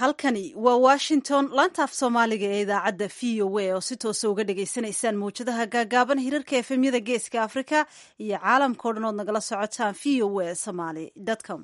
halkani waa washington laanta af soomaaliga ee idaacadda v o a oo si toosa uga dhagaysanaysaan mawjadaha gaagaaban hirarka efemyada geeska afrika iyo caalamkao dhan ood nagala socotaan v o a somaly com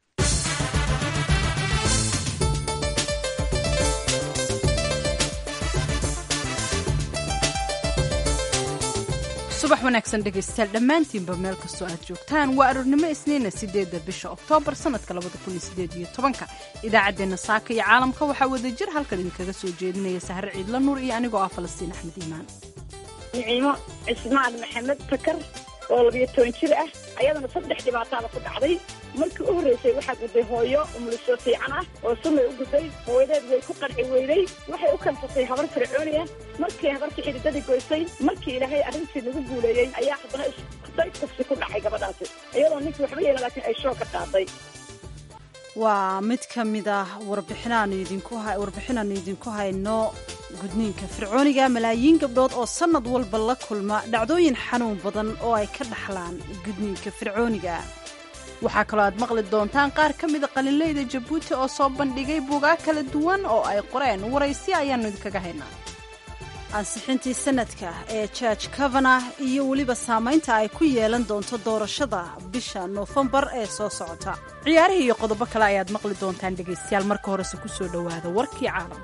subax wanaagsan dhegaystayaal dhammaantiinba meel kastoo aad joogtaan waa aroornimo isniina sideedda bisha oktoobar sannadka labada kun iyo sideed iyo tobanka idaacaddeenna saaka iyo caalamka waxaa wadajir halkan idinkaga soo jeedinaya sahre ciidla nuur iyo anigoo ah falastiin axmed iimaan niciimo cismaan maxamed takar oo labiyo toban jir ah ayadana saddex dhibaataada ku dhacday markii u horreysay waxaa gudday hooyo umuliso fiican ah oo sunnay u gudday hooyadeed way ku qanci weyday waxay u kansatay habar fircooniya markii habartii xididadii goysay markii ilaahay arrintii nagu guuleeyey ayaa haddana isday kufsi ku dhacay gabadhaasi iyadoo ninkii waxba yeela laakiin ay shoo ka qaaday waa mid ka mid ah warbixinaanu idinku hayno gudniinka fircooniga malaayiin gabdhood oo sannad walba la kulma dhacdooyin xanuun badan oo ay ka dhaxlaan gudniinka fircooniga waxaa kaloo aad maqli doontaan qaar ka mida qalinleyda jabuuti oo soo bandhigay buugaa kala duwan oo ay qoreen waraysi ayaannu idinkaga haynaa ansixintii sanadka ee george kavanah iyo weliba saamaynta ay ku yeelan doonto doorashada bisha noofembar ee soo socota ciyaarihii iyo qodobo kale ayaad maqli doontaan dhegaystayaal marka horese ku soo dhowaada warkii caalamka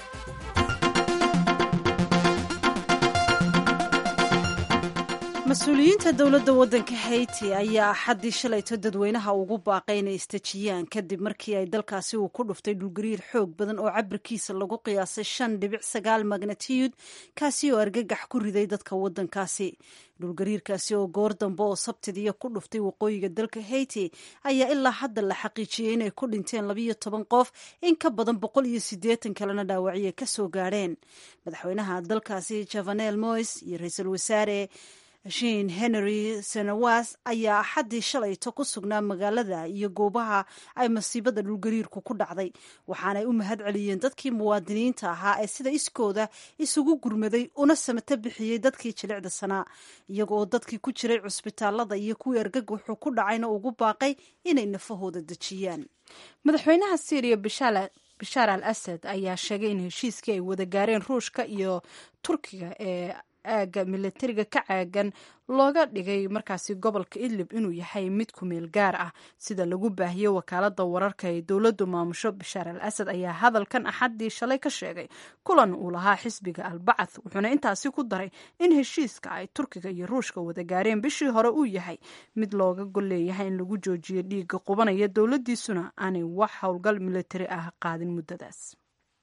mas-uuliyiinta dowladda waddanka haiti ayaa axaddii shalayto dadweynaha ugu baaqay inay isdejiyaan kadib markii ay dalkaasi uu ku dhuftay dhulgariir xoog badan oo cabirkiisa lagu qiyaasay shan dhibic sagaal magnatiyud kaasi oo argagax ku riday dadka waddankaasi dhulgariirkaasi oo goor dambe oo sabtidiiya ku dhuftay waqooyiga dalka haiti ayaa ilaa hadda la xaqiijiyey inay ku dhinteen labiyo toban qof in ka badan boqol iyo siddeetan kalena dhaawacyo ka soo gaadheen madaxweynaha dalkaasi javanel mois iyo ra-iisul wasaare shin henry senawas ayaa axaddii shalayto ku sugnaa magaalada iyo goobaha ay masiibada dhulgariirku ku dhacday waxaanay u mahad celiyeen dadkii muwaadiniinta ahaa ee sida iskooda isugu gurmaday una samato bixiyey dadkii jilicda sanaa iyagooo dadkii ku jiray cusbitaalada iyo kuwii argagaxu ku dhacayna ugu baaqay inay nafahooda dejiyaan madaxweynaha syriya bishaar al asad ayaa sheegay in heshiiskii ay wada gaareen ruushka iyo turkiga ee aaga milatariga ka caagan looga dhigay markaasi gobolka idlib inuu yahay mid ku meel gaar ah sida lagu baahiyey wakaalada wararka ee dowladdu maamusho bashaar al asad ayaa hadalkan axaddii shalay ka sheegay kulan uu lahaa xisbiga albacath wuxuuna intaasi ku daray in heshiiska ay turkiga iyo ruushka wada gaareen bishii hore uu yahay mid looga gol leeyahay in lagu joojiyo dhiigga qubanaya dowladdiisuna aanay wax howlgal milatari ah qaadin muddadaas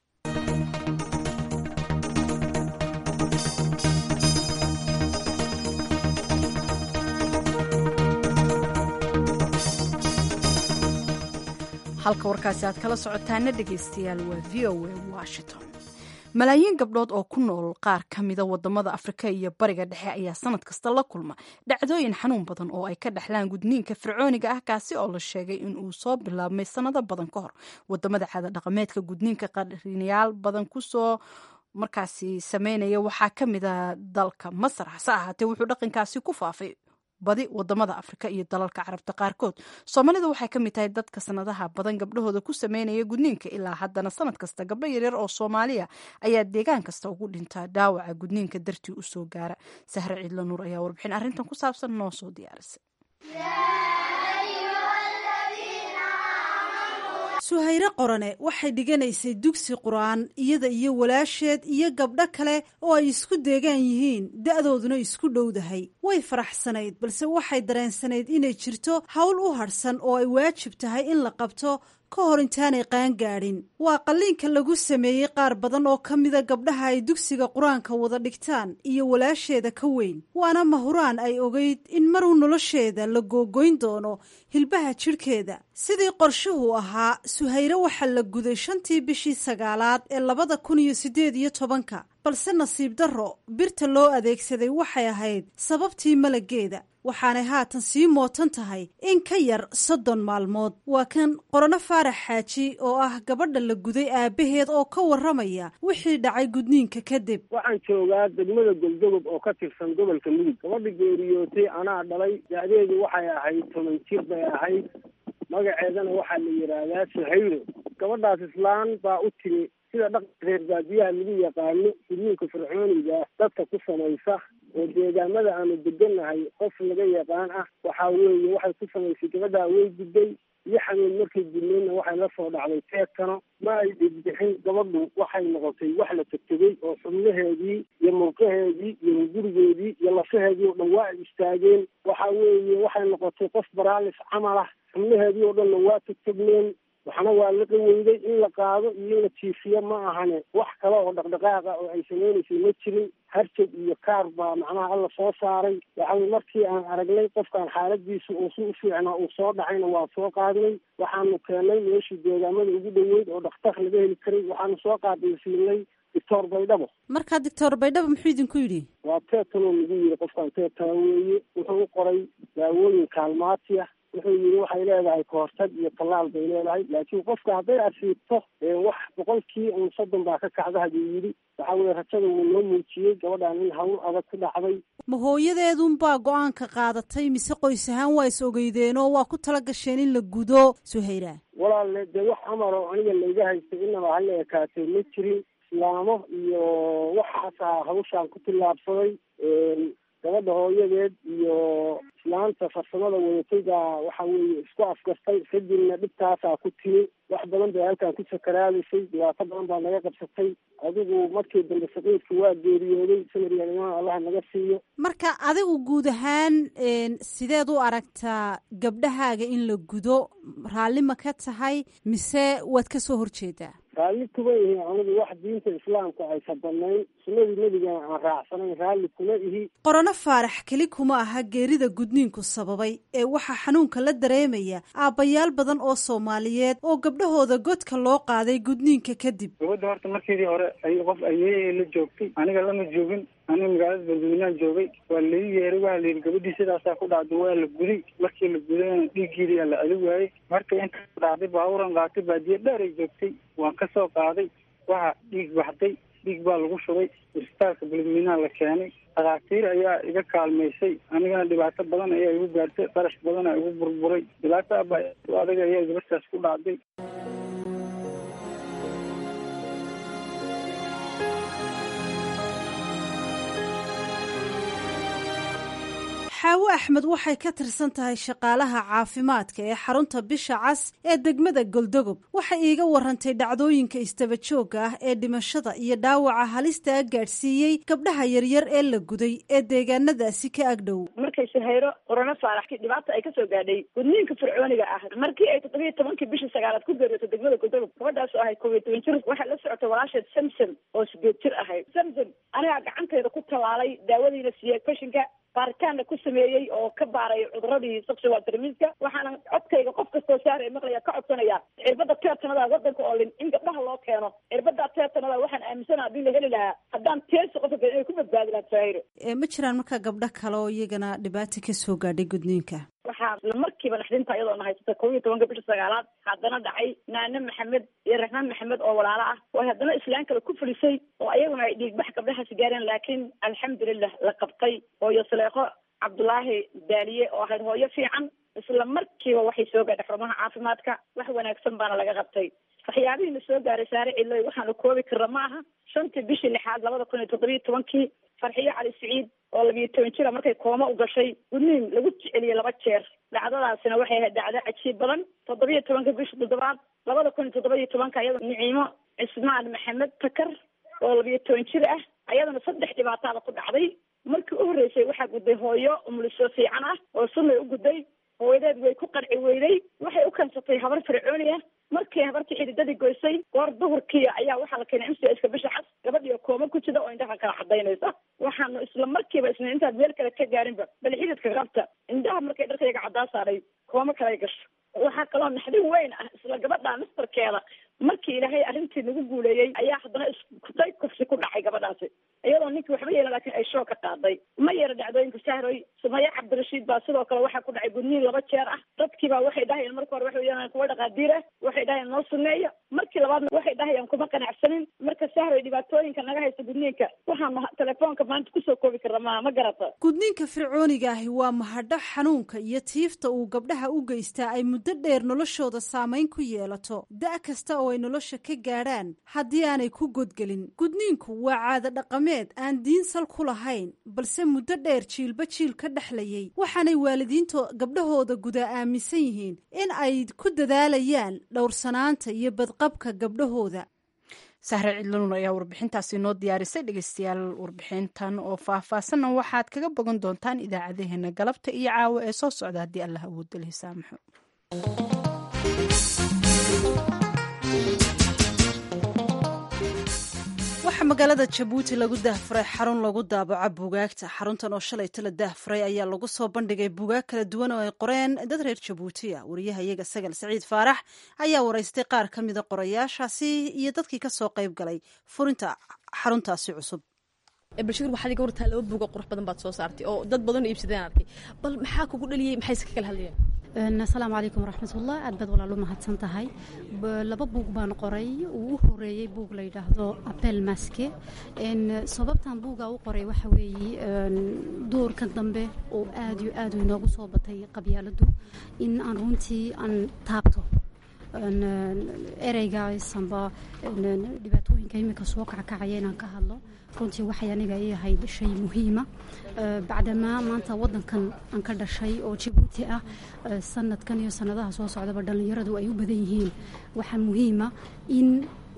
halka warkaasi aad kala socotaana dhegaystayaal waa v o a washington malaayiin gabdhood oo ku nool qaar ka mida wadamada afrika iyo bariga dhexe ayaa sanad kasta la kulma dhacdooyin xanuun badan oo ay ka dhexlaan gudniinka fircooniga ah kaasi oo la sheegay in uu soo bilaabmay sanado badan ka hor wadamada caada dhaqameedka gudniinka qarinayaal badan kusoo markaasi sameynaya waxaa ka mida dalka masar hase ahaatee wuxuu dhaqankaasi ku faafay badi wadamada afrika iyo dalalka carabta qaarkood soomaalida waxay ka mid tahay dadka sanadaha badan gabdhahooda ku sameynaya gudniinka ilaa haddana sanad kasta gabdho yaryar oo soomaaliya ayaa deegaan kasta ugu dhintaa dhaawaca gudniinka dartii usoo gaara sahre ciidla nuur ayaa warbixin arrintan ku saabsan noo soo diyaarisay suhayre qorane waxay dhiganaysay dugsi qur-aan iyada iyo walaasheed iyo gabdho kale oo ay isku deegaan yihiin da'dooduna isku dhowdahay way faraxsanayd balse waxay dareensanayd inay jirto hawl u hadhsan oo ay waajib tahay in la qabto ka hor intaanay qaangaadhin waa qalliinka lagu sameeyey qaar badan oo ka mida gabdhaha ay dugsiga qur-aanka wada dhigtaan iyo walaasheeda ka weyn waana mahuraan ay ogeyd in maruu nolosheeda la googoyn doono hilbaha jidhkeeda sidii qorshuhu ahaa suhayre waxaa la guday shantii bishii sagaalaad ee labada kun iyo siddeed iyo tobanka balse nasiib darro birta loo adeegsaday waxay ahayd sababtii malageeda waxaanay haatan sii mootan tahay in ka yar soddon maalmood waa kan qorano faarax xaaji oo ah gabadha la guday aabbaheed oo ka warramaya wixii dhacay gudniinka kadib waxaan joogaa degmada goldogob oo ka tirsan gobolka mudug gabadha geeriyootay anaa dhalay da'deedu waxay ahayd toban jir bay ahayd magaceedana waxaa la yidhaahdaa suhayro gabadhaas islaan baa u timi sida dhaqanka reer baadiyaha lagu yaqaano gudniinka fircooniga dadka ku samaysa oo deegaamada aanu degannahay qof laga yaqaan ah waxaa weeye waxay ku samaysay gabadhaa way gudday iyo xanuun markay gudneenna waxay la soo dhacday teedkano ma ay dhigbixin gabadhu waxay noqotay wax la tegtegey oo xubnaheedii iyo murqaheedii iyo gurigeedii iyo lafaheedii oo dhan waa ay istaageen waxa weeye waxay noqotay qof baraalis camal ah xubnaheedii oo dhanna waa tegtegneen waxna waa la qaweyday in la qaado iyo in la jiifiyo ma ahane wax kale oo dhaqdhaqaaqa oo ay sameynaysay ma jirin harjag iyo kaar baa macnaha alla soo saaray waxawey markii aan aragnay qofkaan xaaladiisu uu si u fiicnaa uu soo dhacayna waa soo qaadnay waxaanu keenay meeshii deegaamada ugu dhoweyd oo dhakhtar laga heli karay waxaanu soo qaadaysiinay doctor baydhabo markaa doctor baydhabo muxuu idinku yidhi waa teetanoo lagu yiri qofkaan teetana weeye wuxuu u qoray daawooyin kaalmaati ah wuxuu yidhi waxay leedahay kahortag iyo tallaal bay leedahay laakiin qofka hadday asiibto wax boqolkii un soddon baa ka kacda haduu yidhi waxa weye rajada wuu noo muujiyey gabadhaan in hawl adag ku dhacday ma hooyadeedunbaa go-aanka qaadatay mise qoys ahaan waa is ogeydeenoo waa ku tala gasheen in la gudo suhayra walaalle dee wax amar oo aniga layga haystay inaba hala ekaatay ma jirin islaamo iyo waxaasaa hawshaan ku tillaabsaday gabadha hooyadeed iyo islaanta farsamada wadatay baa waxa weeye isku afgartay kadibna dhibtaasaa ku timi wax badan bay halkan ku sakaraadaysay dhibaato badan baa naga qabsatay adigu markii dambe saqiidka waa geeriyooday samariyan imaan allah naga siiyo marka adigu guud ahaan sideed u aragtaa gabdhahaaga in la gudo raalli ma ka tahay mise waad ka soo horjeedaa raalli kuma ihi anigu wax diinta islaamka aysan banayn sunnadii nebigana aan raacsanayn raalli kuma ihi qorano faarax keli kuma aha geerida gudniinku sababay ee waxaa xanuunka la dareemaya aabbayaal badan oo soomaaliyeed oo gabdhahooda godka loo qaaday gudniinka kadib gabadda horta markeedii hore ay qof ayeeyay la joogtay aniga lama joogin aniga magaalada banduulinaan joogay waa laii yeeray waa la yidhi gabadhii sidaasaa ku dhacday waa la guday markii la gudayna dhiiggeedii aa la adi waayey markay inta ku dhacday baaburan qaatay baadiye dheer ay joogtay waan ka soo qaaday waxa dhiig baxday dhiig baa lagu shubay isbitaalka bulmiinaa la keenay dhakhaatiir ayaa iga kaalmaysay anigana dhibaato badan ayaa igu gaartay qarash badan aa igu burburay dhibaato abaa adag ayaa gabadhaas ku dhacday xaawo axmed waxay ka tirsan tahay shaqaalaha caafimaadka ee xarunta bisha cas ee degmada goldogob waxay iiga warantay dhacdooyinka istaba joogga ah ee dhimashada iyo dhaawaca halista a gaadhsiiyey gabdhaha yaryar ee la guday ee deegaanadaasi ka agdhow markay shahayro qorano faaraxkii dhibaata ay kasoo gaadhay gudniinka fircooniga ah markii ay toddobiyo tobankii bishii sagaalaad ku geeriyooto degmada goldogob gabadhaasoo ahayd kob iyo toban jir waxay la socotay walaasheed samsom oo sideed jir ahayd samsom anigaa gacantayda ku tallaalay daawadiina siiyey fashinka baaritaanna ku sameeyey oo ka baaray cuduradii sexual termiska waxaana codkayga qof kastoo saaraya maqlaya ka codsanaya cirbada teetanada wadanka oo lin in gabdhaha loo keeno cirbada teetanada waxaan aaminsana hadii la heli lahaa haddaan teesi qofka inay ku badbaadi lahaa sahiro ma jiraan markaa gabdho kale oo iyagana dhibaata ka soo gaadhay gudniinka waxaa isla markiiba naxdinta iyadoo na haysata kob iyo tobanka bisha sagaalaad haddana dhacay naane maxamed iyo raxmaan maxamed oo walaalo ah oo haddana islaan kale ku fulisay oo ayaguna ay dhiigbax gabdhahaasi gaareen laakiin alxamdulilah la qabtay hooyo saleeqo cabdulaahi daaliye oo ahayd hooyo fiican isla markiiba waxay soo gaadhay xarumaha caafimaadka wax wanaagsan baana laga qabtay waxyaabihii na soo gaaray saare ciloy waxaanu koobi karra ma aha shantii bishii lixaad labada kun iyo toddobiyo tobankii farxiyo cali siciid oo labiyo toban jira markay kooma u gashay gudniin lagu jeceliyey laba jeer dhacdadaasina waxay ahayd dhacdo cajiib badan toddobiyo tobanka bisha toddobaad labada kun iyo toddobiyo tobanka iyada niciimo cismaan maxamed takar oo labiyo toban jir ah ayadana saddex dhibaataada ku dhacday markii u horreysay waxaa gudday hooyo umuliso fiican ah oo sunnay u gudday hooyadeed way ku qarci weyday waxay u kansatay habar fircooni ah markii habartii xididadii goysay goor duhurkii ayaa waxaa la keenay mcska bisha cas gabadhiio kooma ku jida oo indhaha kala cadaynaysa waxaanu isla markiiba isna intaad meel kale ka gaarinba bal xididka qabta indhaha markay dharkayga caddaa saaray kooma kale gasho waxaa kaloo naxdin weyn ah isla gabadha nastarkeeda markii ilaahay arrintii nagu guuleeyey ayaa haddana iskutay kufsi ku dhacay gabadhaasi iyadoo ninkii waxba yeelan laakiin ay shoo ka qaaday ma yara dhacdooyinka sahroy sumaya cabdirashiid baa sidoo kale waxaa ku dhacay gudniin laba jeer ah dadkiibaa waxay dhahayeen marka hore waxay yeelan kuwa dhaqaadiir ah waxay dhahayeen noo suneeya markii labaadna waxay dhahayaan kuma qanacsanin marka sahray dhibaatooyinka naga haysta gudniinka waxaanu telefoonka maanta kusoo koobi karna maaha ma garata gudniinka fircooniga ahi waa mahadho xanuunka iyo tiifta uu gabdhaha u geystaa ay muddo dheer noloshooda saamayn ku yeelato da' kasta oo ay nolosha ka gaadhaan haddii aanay ku godgelin gudniinku waa caado dhaqameed aan diin sal ku lahayn balse muddo dheer jiilba jiil ka dhexlayay waxaanay waalidiinta gabdhahooda gudaa aaminsan yihiin in ay ku dadaalayaan dhowrsanaanta iyo badqabka gabdhahooda sahre cidlanuun ayaa warbixintaasi noo diyaarisay dhegeystayaal warbixintan oo faahfaahsanna waxaad kaga bogan doontaan idaacadaheena galabta iyo caawa ee soo socda haddii allah awoodda leh saamaxo waxaa magaalada jabuuti lagu daahfuray xarun lagu daabaco buugaagta xaruntan oo shalayto la daahfuray ayaa lagu soo bandhigay buugaag kala duwan oo ay qoreen dad reer jabuutiya wariyaha iyaga sagal saciid faarax ayaa waraystay qaar ka mida qorayaashaasi iyo dadkii ka soo qayb galay furinta xaruntaasi cusub balshir waxaad iga wartaa laba buuga qurux badan baad soo saartay oo dad badan oo iibsadeen arkay bal maxaa kugu dhaliyey maxayse ka kala hadlayeen asalaamu calaykum waraxmatullah aad baad walaal u mahadsan tahay laba buug baan qoray uu u horeeyey buug la yidhaahdo apel maske sababtan buuga u qoray waxa weeye doorka dambe oo aad iyo aad inoogu soo batay qabyaaladu in aan runtii aan taabto ereygaas amba dhibaatooyinka imika soo kackacaya inaan ka hadlo runtii waxay aniga ii ahayd shay muhiima bacdamaa maanta wadankan aan ka dhashay oo jabuuti ah sanadkan iyo sanadaha soo socdaba dhallinyaradu ay u badan yihiin waxaa muhiima in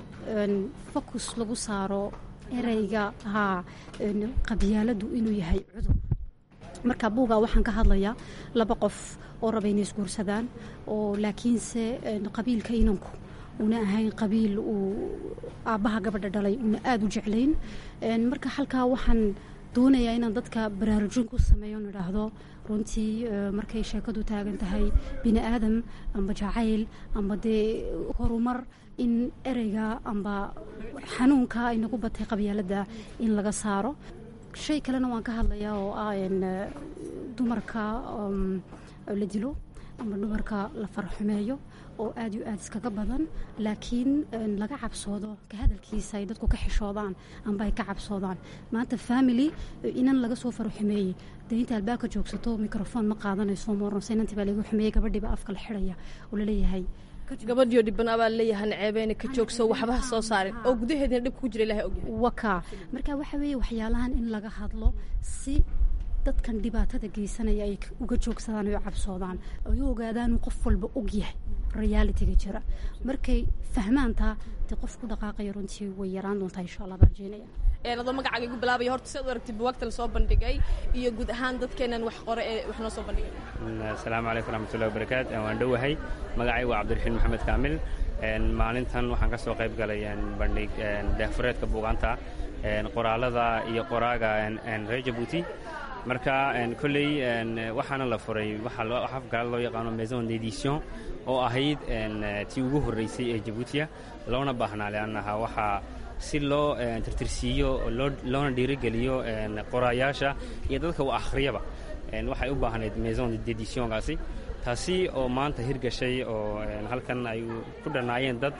fokus lagu saaro ereyga haa qabyaaladu inuu yahay cudur marka buuga waxaan ka hadlayaa laba qof oo raba inay isguursadaan oo laakiinse qabiilka inanku una ahayn qabiil uu aabbaha gabadha dhalay una aada u jeclayn marka halkaa waxaan doonayaa inaan dadka baraarujin ku sameeyo idhaahdo runtii markay sheekadu taagan tahay bini aadam amba jacayl amba dee horumar in ereyga amba xanuunka ay nagu batay qabyaalada in laga saaro shay kalena waan ka hadlayaa oo ah dumarka la dilo amba dumarka la farxumeeyo oo aad iyo aad iskaga badan laakiin laga cabsoodo ka hadalkiisa ay dadku ka xishoodaan amba ay ka cabsoodaan maanta family inan laga soo farxumeeyey dee inta albaabka joogsato microfoon ma qaadanayso moornose inantii baa laga xumeeyey gabadhiiba afka la xidhaya oo laleeyahay gabadhiyo dhibana baa leeyahay naceebeena ka joogso waxbaha soo saarin oo gudaheedina dhib ku jira ilahay ogyahay waka marka waxa weeye waxyaalahan in laga hadlo si dadkan dhibaatada geysanaya ay uga joogsadaan ay u cabsoodaan ay u ogaadaan uu qof walba og yahay realitiga jira markay fahmaantaa dee qof ku dhaqaaqaya runtii way yaraan doontaa insha allah baan rajeynaya adoo magacaaga igu bilaabaya horta siaad u aragtay buwaagta la soo bandhigay iyo guud ahaan dadkeenan wax qore ee wax noo soo bandhigay asalaamu calaykum raxmatullahi wabarakaat waan dhowahay magacay waa cabdiraxiin maxamed kaamil maalintan waxaan ka soo qayb galay bandhig daahfureedka buugaanta qoraalada iyo qoraaga reer jabuuti marka kolley waxaana la furay afgaala loo yaqaano maison d'édition oo ahayd tii ugu horreysay ee jabuutiya loona baahnaa leannaha waxaa si loo tirtirsiiyo loona dhiirigeliyo qoraayaasha iyo dadka u akhriyaba waxay u baahnayd maison d'éditionkaasi taasi oo maanta hirgashay oo halkan ay ku dhannaayeen dad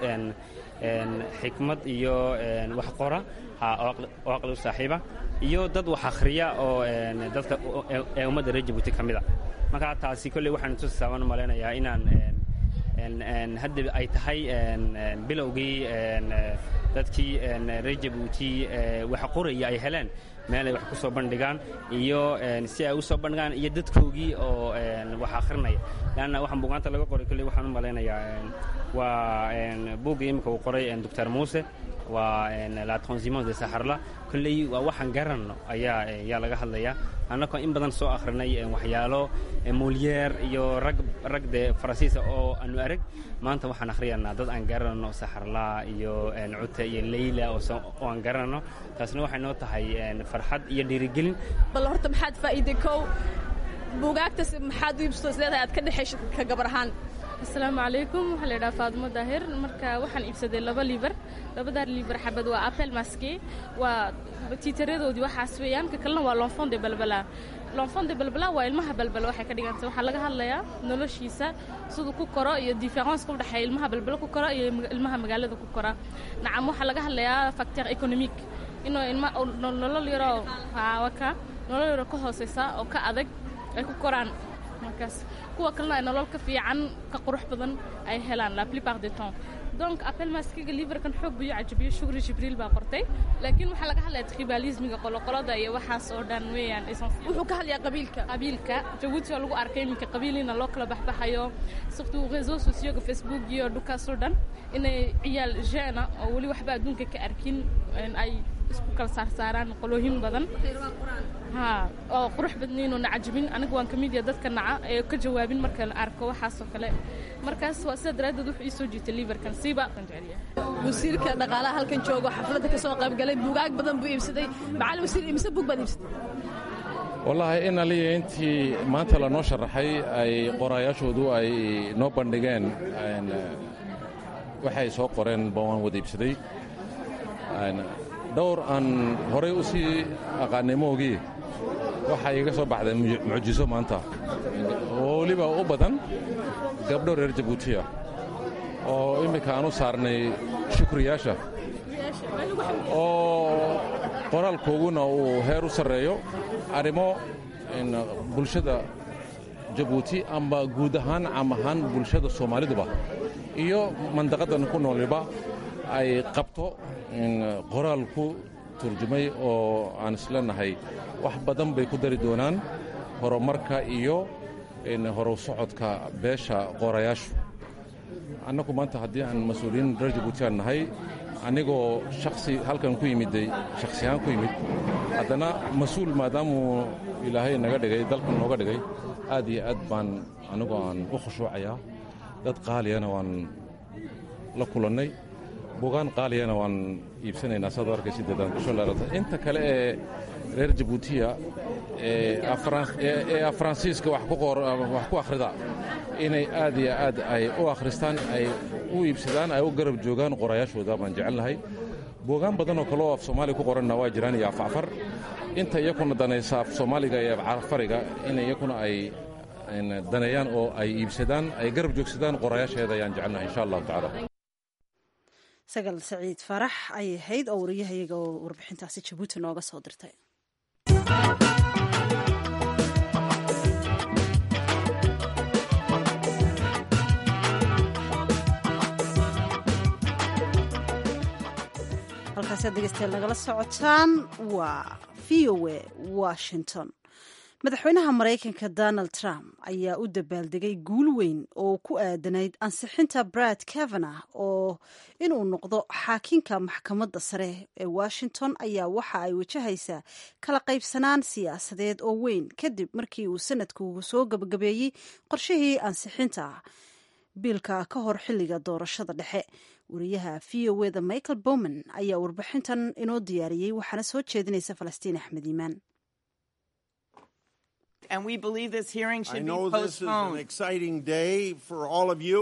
xikmad iyo wax qora oo aqli u saaxiiba iyo dad wax akhriya oo dadka ee ummadda reer jabuuti ka mid a marka taasi kolley waxaan tusaabaan u malaynayaa inaan hadda ay tahay bilowgii dadkii reer jabuuti wax qoraya ay heleen meel ay wax ku soo bandhigaan iyo si ay u soo bandhigaan iyo dadkoogii oo wax akhrinaya leanna waxaan buugaanta laga qoray kolley waxaan u malaynayaa waa buuggii imika uu qoray doctor muuse waa la transhumance de saxarla kolley waa waxaan garanno ayaa ayaa laga hadlayaa annagoo in badan soo akhrinay waxyaalo moliyeer iyo rag rag dee faransiisa oo aanu arag maanta waxaan akhriyanaa dad aan garanno saxarla iyo cute iyo leyla oo aan garanno taasna waxay noo tahay farxad iyo dhiirigelin bal horta maxaad faa'iiday kow buugaagtas maxaad u iibsato isleedahay aad ka dhexayso ka gabar ahaan asalaamu calaykum waxaa la yidhaha faadimo daahir marka waxaan iibsaday laba liibar labadaa liibar xabad waa apel maske waa tiitaradoodii waxaas weeyaan ka kalena waa lonfon de balbala lonfon de balbala waa ilmaha balbala waxay ka dhigantay waxaa laga hadlayaa noloshiisa siduu ku koro iyo differenska udhexeeya ilmaha balbala ku koro iyo ilmaha magaalada ku kora nacam waxaa laga hadlayaa facteur économique inuu ilma nolol yaroo waka nolol yaroo ka hooseysa oo ka adag ay ku koraan markaas kuwa kalena ay nolol ka fiican ka qurux badan ay helaan la plupart du temps donc appel maskiga liverkan xoog buu cajabiyo shukri jibriil baa qortay laakiin waxaa laga hadlaya tribalismiga qoloqolada iyo waxaas oo dhan weeyaan wuxuu ka hadlayaa qabiilka qabiilka jabuuti oo lagu arkay iminka qabiilina loo kala baxbaxayo surtout réseaux sociaux facebook iyo dhukaas oo dhan inay ciyaal jeena oo weli waxba adduunka ka arkin ay isku kala saarsaaraan qolooyin badan ha oo qurux badnayn oo nacajabin aniga waan ka mid yaha dadka naca ee ka jawaabin marka la arko waxaasoo kale markaas waa sida daraaddeed wuxuu ii soo jiitay liverkan siiba aan jeceliyahay wasiirka dhaqaalaha halkan joogo xafladda ka soo qayb galay buugaag badan buu iibsaday macalin wasiir imise buug baad iibsatay wallaahi in aliya intii maanta lanoo sharaxay ay qoraayaashoodu ay noo bandhigeen waxay soo qoreen ba waan wada iibsaday dhowr aan horay u sii aqaanay moogii waxaa iga soo baxday mucjiso maanta oo weliba u badan gabdho reer jabuutiya oo immika aan u saarnay shukriyaasha oo qoraalkooguna uu heer u sarreeyo arrimo bulshada jabuuti amba guud ahaan cam ahaan bulshada soomaaliduba iyo mandaqadan ku nooliba ay qabto qoraal ku turjumay oo aan isleenahay wax badan bay ku dari doonaan horumarka iyo horow socodka beesha qorayaashu annagu maanta haddii aan mas-uuliyiin reer jabuutiaan nahay anigoo shaksi halkan ku yimiday shaksi ahaan ku yimid haddana mas-uul maadaamuu ilaahay naga dhigay dalkan nooga dhigay aad iyo aad baan anigoo aan u khushuucayaa dad qaaliyana waan la kulannay bugaan qaaliyana waan iibsanaynaa saad arkaysi dadaan kusoo laarata inta kale ee reer jabuutiya ee faransiiska wax ku akhrida inay aad iyo aad ay u akhristaan ay u iibsadaan ay u garab joogaan qorayaashooda baan jecelnahay buugaan badan oo kale oo af soomaaliya ku qoranna waa jiraan iyo afcafar inta iyakuna danaysa af soomaaliga iyo afcafariga in iyakuna ay daneeyaan oo ay iibsadaan ay garab joogsadaan qorayaasheeda ayaan jecelnahay insha allahu tacaala sagal saciid farax ayay ahayd oo wariyahayaga oo warbixintaasi jabuuti nooga soo dirtay halkaasaad dhegeystayaal nagala socotaan waa v o a washington madaxweynaha maraykanka donald trump ayaa u dabaaldegay guul weyn oo ku aadanayd ansixinta brad kavanagh oo inuu noqdo xaakinka maxkamadda sare ee washington ayaa waxa ay wajahaysaa kala qaybsanaan siyaasadeed oo weyn kadib markii uu sanadku soo gabagabeeyey qorshihii ansixinta biilka ka hor xilliga doorashada dhexe wariyaha v o eda michael bowman ayaa warbixintan inoo diyaariyey waxaana soo jeedinaysa falastiin axmed iimaan and we believe this hearing should I know be this is an postponed. exciting day for all of you.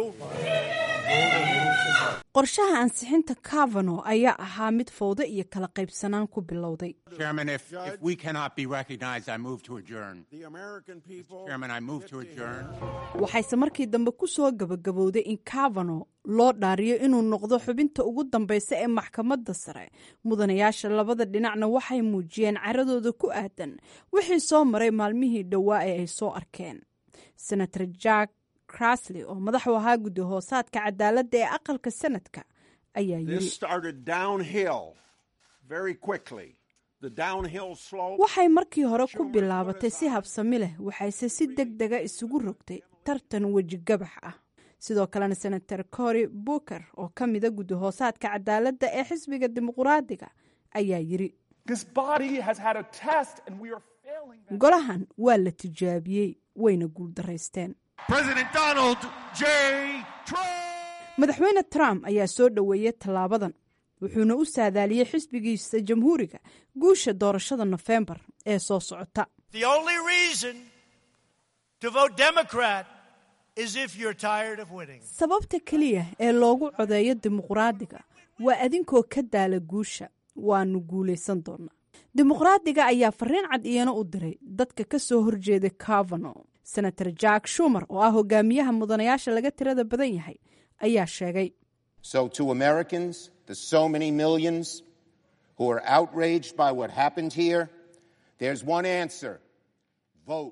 qorshaha ansixinta cavano ayaa ahaa mid fowdo iyo kala qaybsanaan ku bilowday Chairman, if, if we cannot be recognized, I move to adjourn. The American people. Chairman, I move to adjourn. waxayse markii dambe ku soo gabagabowday in cavano loo dhaariyo inuu noqdo xubinta ugu dambaysa ee maxkamadda sare mudanayaasha labada dhinacna waxay muujiyeen caradooda ku aadan wixii soo maray maalmihii dhowaa ee ay soo arkeen senator jack crasley oo madax u ahaa guddi hoosaadka cadaaladda ee aqalka sanadka ayaa This yiri started downhill very quickly. The downhill slope. waxay markii hore ku bilaabatay si habsami leh waxayse si deg dega isugu rogtay tartan wejigabax ah sidoo kalena senator cory booker oo ka mida guddi hoosaadka cadaaladda ee xisbiga dimuquraadiga ayaa yiri This body has had a test and we are failing. golahan waa la tijaabiyey wayna guuldaraysteen President Donald J. Trump. madaxweyne trump ayaa soo dhoweeyey tallaabadan wuxuuna u saadaaliyey xisbigiisa jamhuuriga guusha doorashada nofembar ee soo socota The only reason to vote Democrat is if you're tired of winning. sababta keliya ee loogu codeeyo dimuqraadiga waa adinkoo ka daala guusha waanu guulaysan doonaa dimuqraadiga ayaa fariin cad iyana u diray dadka ka soo horjeeda cavano senator jack shumer oo ah hogaamiyaha mudanayaasha laga tirada badan yahay ayaa sheegay So, to Americans, the so many millions who are outraged by what happened here, there's one answer vote.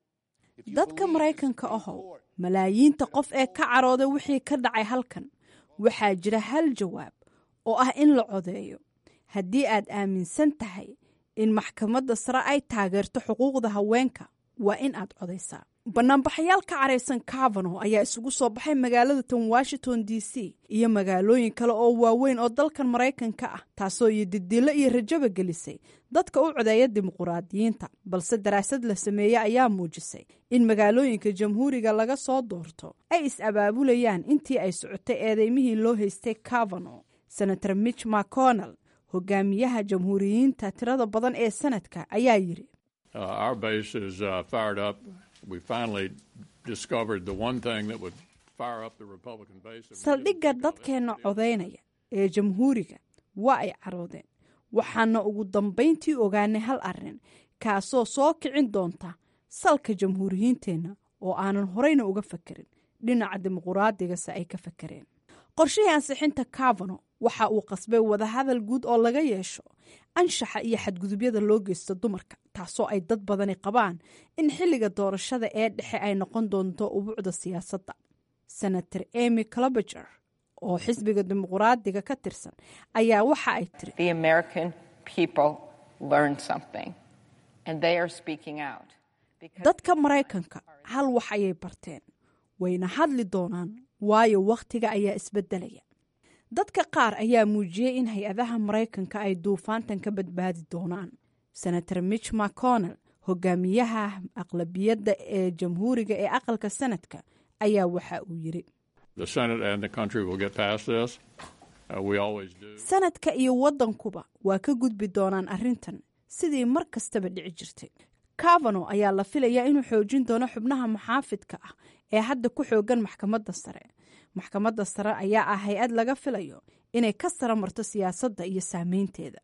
dadka maraykanka ahow malaayiinta qof ee ka carooda wixii ka dhacay halkan waxaa jira hal jawaab oo ah in la codeeyo haddii aad aaminsan tahay in maxkamadda sare ay taageerto xuquuqda haweenka waa in aad codaysaa banaanbaxayaal ka caraysan cavano ayaa isugu soo baxay magaalada tan washington d c iyo magaalooyin kale oo waaweyn oo dalkan maraykanka ah taasoo iyo didilo iyo rajaba gelisay dadka u codeeya dimuquraadiyiinta balse daraasad la sameeyey ayaa muujisay in magaalooyinka jamhuuriga laga soo doorto ay is-abaabulayaan intii ay socotay eedeymihii loo haystay cavano senator mitch mcconnell hogaamiyaha jamhuuriyiinta tirada badan ee sanadka ayaa yidhi Uh, our base is uh, fired up. We finally discovered the one thing that would fire up the Republican base. saldhigga dadkeenna codaynaya ee jamhuuriga waa ay caroodeen waxaana ugu dambayntii ogaanay hal arrin kaasoo soo kicin doonta salka jamhuuriyiinteenna oo aanan horeyna uga fakerin dhinaca dimuquraaddigase ay ka fakereen qorshihii ansixinta cavano waxa uu qasbay wadahadal guud oo laga yeesho anshaxa iyo xadgudubyada loo geysto dumarka taasoo ay dad badani qabaan in xilliga doorashada ee dhexe ay noqon doonto ubuucda siyaasadda senator emy clobager oo xisbiga dimuquraadiga ka tirsan ayaa waxa ay tiri The American people learned something, and they are speaking out. dadka maraykanka hal wax ayay barteen wayna hadli doonaan waayo wakhtiga ayaa isbedelaya dadka qaar ayaa muujiyey in hay-adaha maraykanka ay duufaantan ka badbaadi doonaan senator mitch mcconnell hogaamiyaha aqlabiyadda ee jamhuuriga ee aqalka sanadka ayaa waxa uu yidhi The Senate and the country will get past this. Uh, we always do. sanadka iyo waddankuba waa ka gudbi doonaan arrintan sidii mar kastaba dhici jirtay cavano ayaa la filayaa inuu xoojin doono xubnaha muxaafidka ah ee hadda ku xoogan maxkamadda sare maxkamadda sare ayaa ah hay-ad laga filayo inay ka sara marto siyaasadda iyo saameynteeda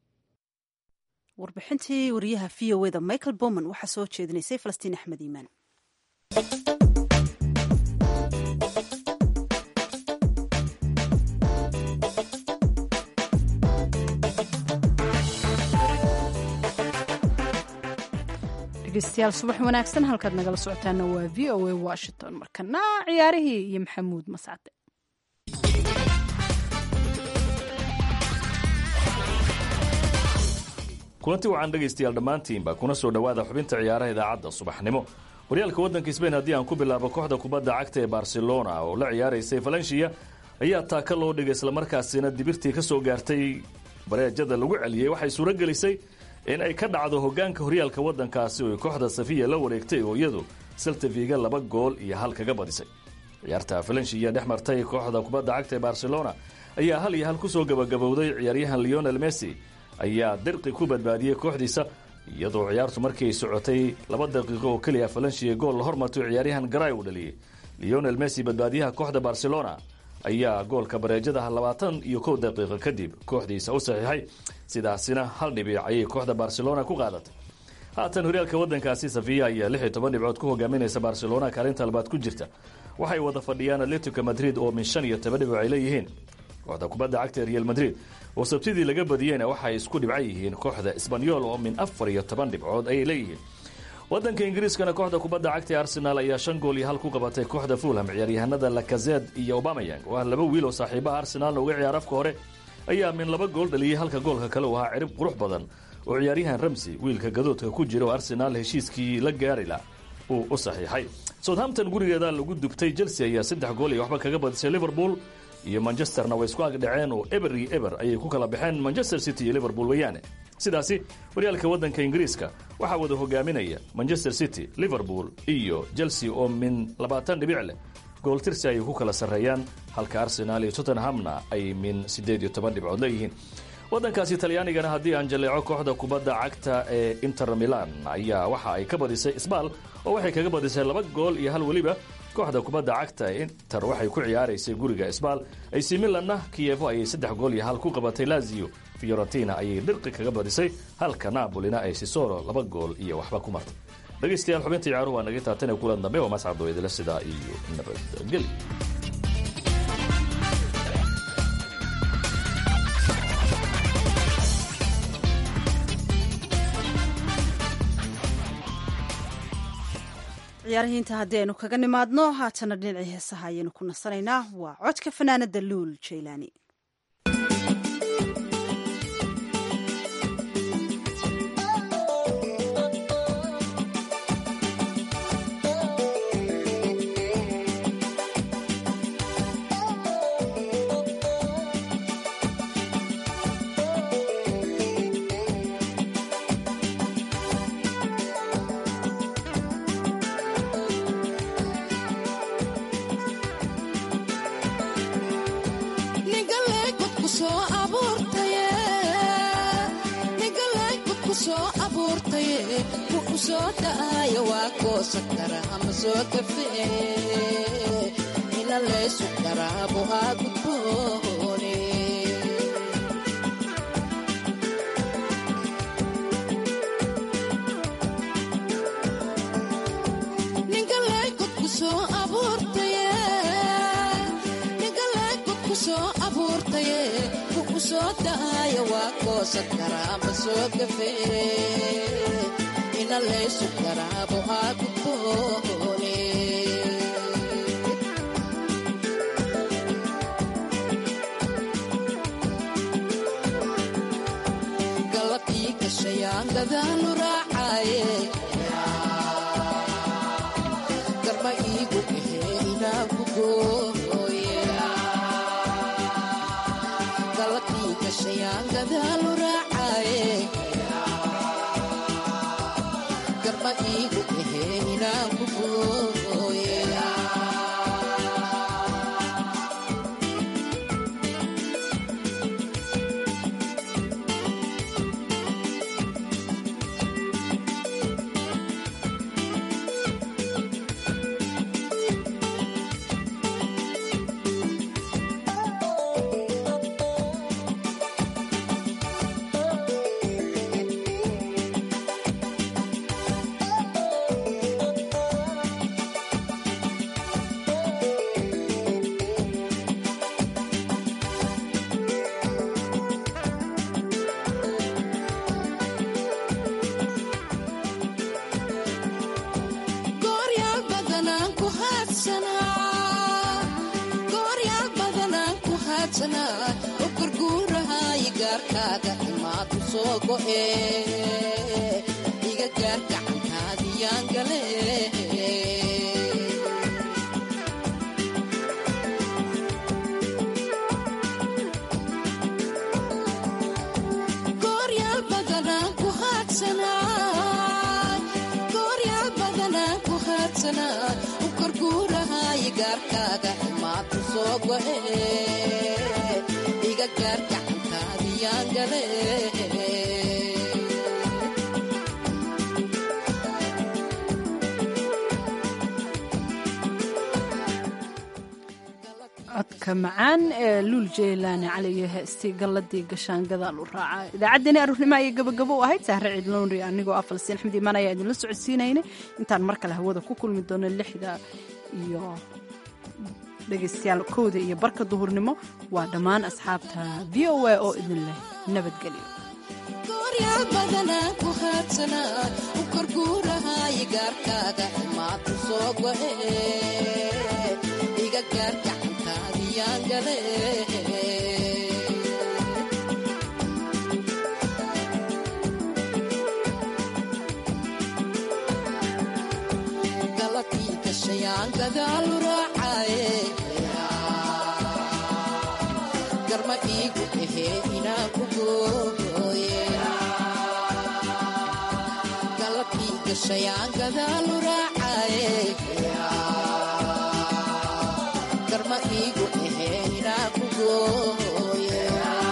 warbixintii wariyaha v o eda michael bowman waxaa soo jeedinaysay falastiin axmed iimaan dhegeystayaal subax wanaagsan halkaad nagala socotaana waa v o a washington markana ciyaarihii iyo maxamuud mascade kulanti wacan dhegaystayaal dhammaantiinba kuna soo dhowaada xubinta ciyaaraha idaacadda subaxnimo horyaalka waddanka sbain haddii aan ku bilaabo kooxda kubadda cagta ee barcelona oo la ciyaaraysay valencia ayaa taaka loo dhigay islamarkaasina dibirtii ka soo gaartay bareejada lagu celiyey waxay suuro gelisay in ay ka dhacdo hogaanka horyaalka waddankaasi oo kooxda safiya la wareegtay oo iyadu seltaviga laba gool iyo hal kaga badisay ciyaarta valencia dhex martay kooxda kubadda cagta ee barcelona ayaa hal iyo hal kusoo gabagabowday ciyaaryahan leonel messi ayaa dirqi ku badbaadiyey kooxdiisa iyadoo ciyaartu markii ay socotay laba daqiiqo oo keliya valencia gool la hormartay ciyaaryahan garay uu dhaliyey leonel messi badbaadiyaha kooxda barcelona ayaa goolka bareejadaha labaatan iyo kow daqiiqo kadib kooxdiisa u saxiixay sidaasina hal dhibic ayay kooxda barcelona ku qaadatay haatan horyaalka waddankaasi safiya ayaa lix iyo toban dhibcood ku hogaaminaysa barcelona kaalinta labaad ku jirta waxay wada fadhiyaan atletico madrid oo min shan iyo toban dhibic ay leeyihiin kooxda kubadda cagta ee real madrid oo sabtidii laga badiyeyna waxay isku dhibca yihiin kooxda sbanyol oo min afar iyo toban dhibcood ayay leeyihiin waddanka ingiriiskana kooxda kubadda cagta ee arsenal ayaa shan gool iyo hal ku qabatay kooxda fulham ciyaaryahanada lakazed iyo obamayang oo ah laba wiil oo saaxiibaha arsenaalna uga ciyaar afka hore ayaa min laba gool dhaliyey halka goolka kale uu ahaa cirib qurux badan oo ciyaaryahan ramsey wiilka gadoodka ku jira oo arsenaal heshiiskii la gaarila uu u saxiixay southampton gurigeeda lagu dubtay chelsea ayaa saddex gool iyo waxba kaga badisay liverpool iyo manchesterna way isku agdhaceen oo eber iyo eber ayay ku kala baxeen manchester city iyo liverpool weeyaane sidaasi horyaalka waddanka ingiriiska waxaa wada hogaaminaya manchester city liverpool iyo chelsea oo min labaatan dhibic leh gooltirsi ayay ku kala sarreeyaan halka arsenaal iyo tottenhamna ay min siddeed iyo toban dhibcood leeyihiin waddankaasi talyaanigana haddii aan jaleeco kooxda kubadda cagta ee inter milan ayaa waxa ay ka badisay sbaal oo waxay kaga badisay laba gool iyo hal weliba kooxda kubadda cagta ee inter waxay ku ciyaaraysay guriga isbaal ac milanna kiyevo ayay saddex gool iyo hal ku qabatay lazio fiorentina ayay dhirqi kaga badisay halka napolina ay sisolo laba gool iyo waxba ku martay dhegaystayaal xubinta ciyaaruhu waa naga taatane kulan dambe waa mascado idila sidaa iyo nabadgeli ciyaarahiinta haddii aynu kaga nimaadno haatana dhinacii heesaha ayaynu ku nasanaynaa waa codka fanaanada luul jaylaani codka macaan ee luul jeylaani cali iyo heestii galladii gashaan gadaal u raaca idaacaddeenii aruurnimo ayay gabagabo u ahayd sahre ciidlownri anigoo ah falsiin axmed iimaan ayaa idinla socodsiinaynay intaan mar kale hawada ku kulmi doono lixda iyo dhegaystayaal kowda iyo barka duhurnimo waa dhammaan asxaabta v o a oo idin leh nabadgelyo garma iigu ahee inaan ku gooye galabkii gashayaan gadaalu raacaye garma iigu ahee inaan ku gooye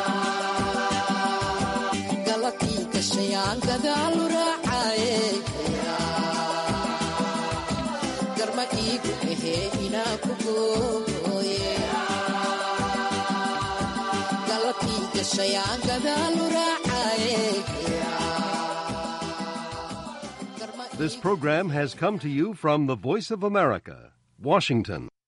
galabkii gashayaan gadaalu raacaye garma iigu ahee ahee inaa ku gooye galabkii gashayaan gadaalu raacaye This program has come to you from the Voice of America, Washington.